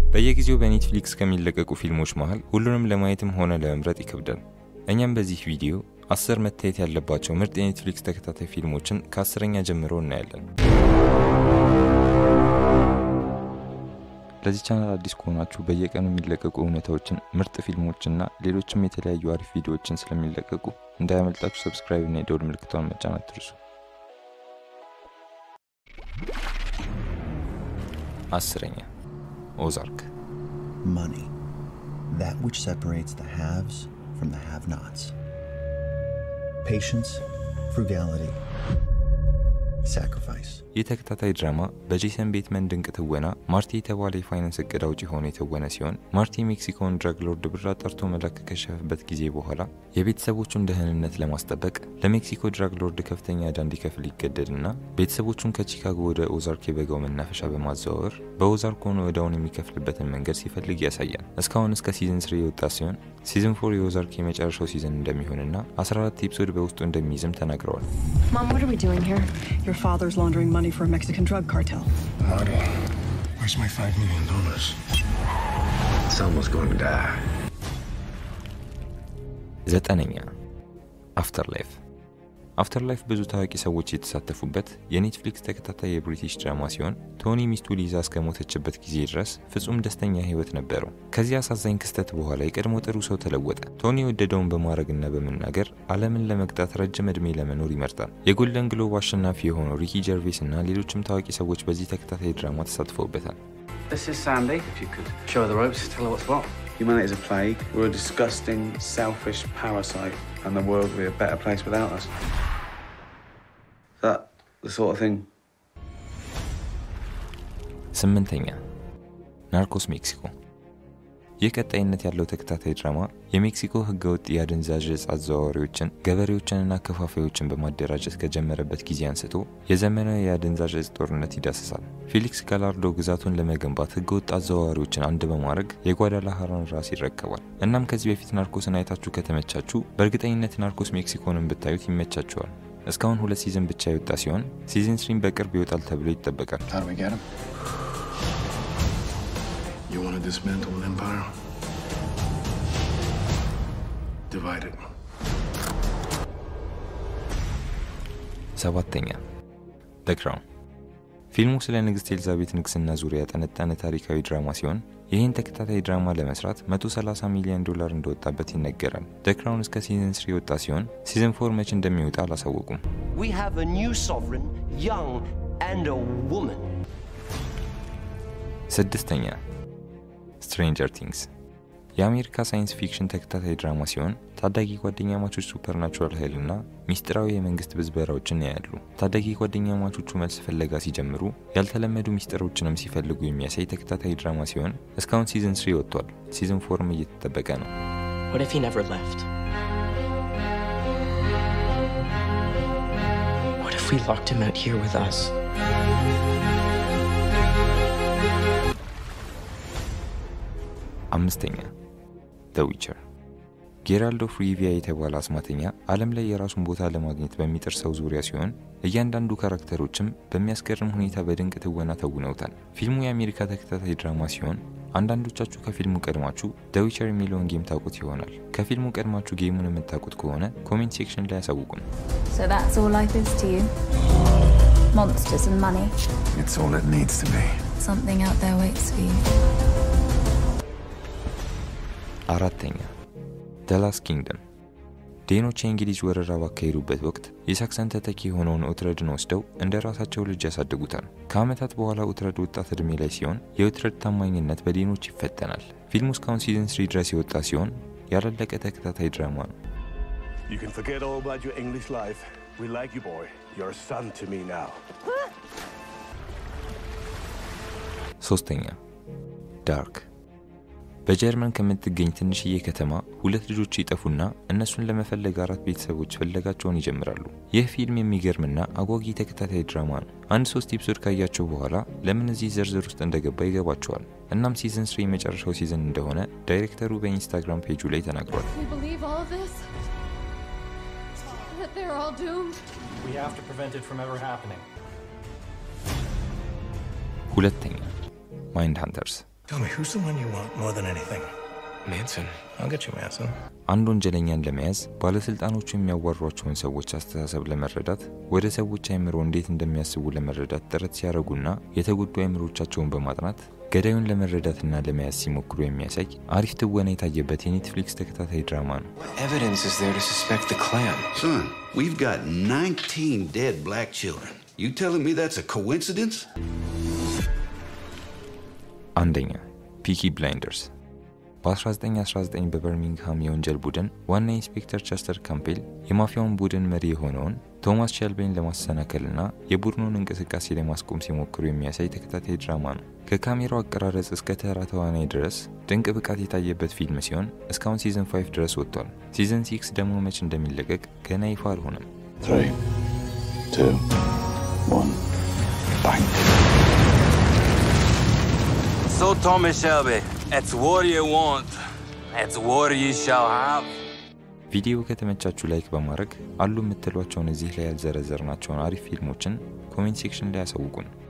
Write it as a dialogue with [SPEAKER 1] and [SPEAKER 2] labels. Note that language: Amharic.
[SPEAKER 1] በየጊዜው በኔትፍሊክስ ከሚለቀቁ ፊልሞች መሃል ሁሉንም ለማየትም ሆነ ለመምረጥ ይከብዳል። እኛም በዚህ ቪዲዮ አስር መታየት ያለባቸው ምርጥ የኔትፍሊክስ ተከታታይ ፊልሞችን ከአስረኛ ጀምሮ እናያለን። ለዚህ ቻናል አዲስ ከሆናችሁ በየቀኑ የሚለቀቁ እውነታዎችን፣ ምርጥ ፊልሞችና ሌሎችም የተለያዩ አሪፍ ቪዲዮዎችን ስለሚለቀቁ እንዳያመልጣችሁ ሰብስክራይብ እና የደውል ምልክቷን መጫን አትርሱ። አስረኛ ኦዛርክ
[SPEAKER 2] Money. That which separates the haves from the have nots. Patience, frugality, sacrifice.
[SPEAKER 1] ይህ ተከታታይ ድራማ በጄሰን ቤትመን ድንቅ ትወና ማርቲ የተባለ የፋይናንስ እቅድ አውጪ ሆኖ የተወነ ሲሆን ማርቲ የሜክሲኮን ድራግ ሎርድ ብር አጣርቶ መላክ ከከሸፈበት ጊዜ በኋላ የቤተሰቦቹን ደህንነት ለማስጠበቅ ለሜክሲኮ ድራግ ሎርድ ከፍተኛ ዕዳ እንዲከፍል ይገደድና ቤተሰቦቹን ከቺካጎ ወደ ኦዛርክ የበጋው መናፈሻ በማዘዋወር በኦዛርክ ሆኖ ዕዳውን የሚከፍልበትን መንገድ ሲፈልግ ያሳያል። እስካሁን እስከ ሲዝን ስሪ የወጣ ሲሆን ሲዝን ፎር የኦዛርክ የመጨረሻው ሲዝን እንደሚሆንና 14 ኤፒሶድ በውስጡ እንደሚይዝም ተናግረዋል።
[SPEAKER 3] Mom, what are we doing here?
[SPEAKER 4] Your father's laundering money for a Mexican drug cartel.
[SPEAKER 5] Marty, where's my five million dollars?
[SPEAKER 6] Someone's going to die.
[SPEAKER 1] ዘጠነኛ አፍተር ላይፍ አፍተር ላይፍ ብዙ ታዋቂ ሰዎች የተሳተፉበት የኔትፍሊክስ ተከታታይ የብሪቲሽ ድራማ ሲሆን ቶኒ ሚስቱ ሊዛ እስከሞተችበት ጊዜ ድረስ ፍጹም ደስተኛ ህይወት ነበረው። ከዚህ አሳዛኝ ክስተት በኋላ የቀድሞ ጥሩ ሰው ተለወጠ። ቶኒ የወደደውን በማድረግና በመናገር ዓለምን ለመግጣት ረጅም ዕድሜ ለመኖር ይመርጣል። የጎልደን ግሎብ አሸናፊ የሆነው ሪኪ ጀርቬስ እና ሌሎችም ታዋቂ ሰዎች በዚህ ተከታታይ ድራማ ተሳትፈውበታል።
[SPEAKER 7] This is Sandy. If you could show her the ropes, tell her what's what.
[SPEAKER 8] Humanity is a plague. We're a disgusting, selfish parasite, and the world would be a better place without us. Is that the sort of thing?
[SPEAKER 1] ስምንተኛ ናርኮስ ሜክሲኮ። ይህ ቀጣይነት ያለው ተከታታይ ድራማ የሜክሲኮ ህገወጥ የአደንዛዥ እጽ አዘዋዋሪዎችን፣ ገበሬዎችንና አከፋፋዮችን በማደራጀት ከጀመረበት ጊዜ አንስቶ የዘመናዊ የአደንዛዥ እጽ ጦርነት ይዳስሳል። ፌሊክስ ጋላርዶ ግዛቱን ለመገንባት ህገወጥ አዘዋዋሪዎችን አንድ በማድረግ የጓዳላሃራን ራስ ይረከባል። እናም ከዚህ በፊት ናርኮስን አይታችሁ ከተመቻችሁ በእርግጠኝነት ናርኮስ ሜክሲኮንን ብታዩት ይመቻችኋል። እስካሁን ሁለት ሲዝን ብቻ የወጣ ሲሆን ሲዝን ስሪም በቅርብ ይወጣል ተብሎ ይጠበቃል።
[SPEAKER 5] How do we get him? You want to dismantle an empire? Divide it.
[SPEAKER 1] ሰባተኛ ደ ክራውን ፊልሙ ስለ ንግሥት ኤልዛቤት ንግስና ዙሪያ ያጠነጠነ ታሪካዊ ድራማ ሲሆን ይህን ተከታታይ ድራማ ለመስራት 130 ሚሊዮን ዶላር እንደወጣበት ይነገራል። ደ ክራውን እስከ ሲዝን ስሪ የወጣ ሲሆን ሲዝን ፎር መች እንደሚወጣ አላሳወቁም።
[SPEAKER 9] We have a new sovereign, young and a woman.
[SPEAKER 1] ስድስተኛ ስትሬንጀር ቲንግስ የአሜሪካ ሳይንስ ፊክሽን ተከታታይ ድራማ ሲሆን ታዳጊ ጓደኛ ማቾች ሱፐርናቹራል ኃይልና ሚስጥራዊ የመንግስት ብዝበራዎችን ያያሉ። ታዳጊ ጓደኛ ማቾቹ መልስ ፍለጋ ሲጀምሩ ያልተለመዱ ሚስጥሮችንም ሲፈልጉ የሚያሳይ ተከታታይ ድራማ ሲሆን እስካሁን ሲዝን ስሪ ወጥቷል። ሲዝን ፎርም እየተጠበቀ ነው።
[SPEAKER 9] What if he never left? What if we locked him out here with us?
[SPEAKER 1] አምስተኛ ዘ ዊቸር ጌራልዶ ኦፍ ሪቪያ የተባለ አስማተኛ ዓለም ላይ የራሱን ቦታ ለማግኘት በሚጥር ሰው ዙሪያ ሲሆን እያንዳንዱ ካራክተሮችም በሚያስገርም ሁኔታ በድንቅ ትወና ተውነውታል። ፊልሙ የአሜሪካ ተከታታይ ድራማ ሲሆን አንዳንዶቻችሁ ከፊልሙ ቀድማችሁ ደ ዊቸር የሚለውን ጌም ታውቁት ይሆናል። ከፊልሙ ቀድማችሁ ጌሙን የምታውቁት ከሆነ ኮሜንት ሴክሽን ላይ ያሳውቁን።
[SPEAKER 10] So that's all life is to you? Monsters and money.
[SPEAKER 5] It's all it needs to be.
[SPEAKER 10] Something out there waits for you.
[SPEAKER 1] አራተኛ ደ ላስት ኪንግደም ዴኖች የእንግሊዝ ወረራ ባካሄዱበት ወቅት የሳክሰን ተተኪ የሆነውን ኡትረድን ወስደው እንደ ራሳቸው ልጅ ያሳድጉታል። ከዓመታት በኋላ ኡትረድ ወጣት ዕድሜ ላይ ሲሆን የኡትረድ ታማኝነት በዴኖች ይፈተናል። ፊልሙ እስካሁን ሲዝን ስሪ ድረስ የወጣ ሲሆን ያላለቀ ተከታታይ ድራማ ነው።
[SPEAKER 11] You can forget all about your English life. We like you, boy. You're a son to me now.
[SPEAKER 1] ሶስተኛ ዳርክ በጀርመን ከምትገኝ ትንሽዬ ከተማ ሁለት ልጆች ይጠፉና እነሱን ለመፈለግ አራት ቤተሰቦች ፍለጋቸውን ይጀምራሉ። ይህ ፊልም የሚገርምና አጓጊ ተከታታይ ድራማ ነው። አንድ ሶስት ኤፒሶድ ካያቸው በኋላ ለምን እዚህ ዝርዝር ውስጥ እንደገባ ይገባቸዋል። እናም ሲዝን ስሪ የመጨረሻው ሲዝን እንደሆነ ዳይሬክተሩ በኢንስታግራም ፔጁ ላይ ተናግሯል።
[SPEAKER 12] Can you believe all of this? That they're all doomed?
[SPEAKER 13] We have to prevent it from ever happening.
[SPEAKER 1] ሁለተኛ ማይንድ ሃንተርስ
[SPEAKER 11] Tell me, who's the one you want more than anything?
[SPEAKER 5] Manson.
[SPEAKER 11] I'll get you Manson.
[SPEAKER 1] አንድ ወንጀለኛን ለመያዝ ባለስልጣኖቹ የሚያዋሯቸውን ሰዎች አስተሳሰብ ለመረዳት ወደ ሰዎች አይምሮ እንዴት እንደሚያስቡ ለመረዳት ጥረት ሲያደርጉና የተጎዱ አይምሮቻቸውን በማጥናት ገዳዩን ለመረዳትና ለመያዝ ሲሞክሩ የሚያሳይ አሪፍ ትወና የታየበት የኔትፍሊክስ ተከታታይ ድራማ ነው።
[SPEAKER 3] What evidence is there to suspect the Klan?
[SPEAKER 14] Son, we've got 19 dead black children. You telling me that's a coincidence?
[SPEAKER 1] አንደኛ ፒኪ ብላይንደርስ በ1919 በበርሚንግሃም የወንጀል ቡድን ዋና ኢንስፔክተር ቸስተር ካምፔል የማፊያውን ቡድን መሪ የሆነውን ቶማስ ሼልቤን ለማሰናከልና የቡድኑን እንቅስቃሴ ለማስቆም ሲሞክሩ የሚያሳይ ተከታታይ ድራማ ነው። ከካሜራው አቀራረጽ እስከ ተራ ተዋናይ ድረስ ድንቅ ብቃት የታየበት ፊልም ሲሆን እስካሁን ሲዝን 5 ድረስ ወጥቷል። ሲዝን 6 ደግሞ መች እንደሚለቀቅ ገና ይፋ አልሆነም።
[SPEAKER 5] Three, two, one, bang.
[SPEAKER 15] So, Thomas Shelby, it's what you want. It's what you shall have.
[SPEAKER 1] ቪዲዮ ከተመቻችሁ ላይክ በማድረግ አሉ የምትሏቸውን እዚህ ላይ ያልዘረዘርናቸውን አሪፍ ፊልሞችን ኮሜንት ሴክሽን ላይ ያሳውቁን።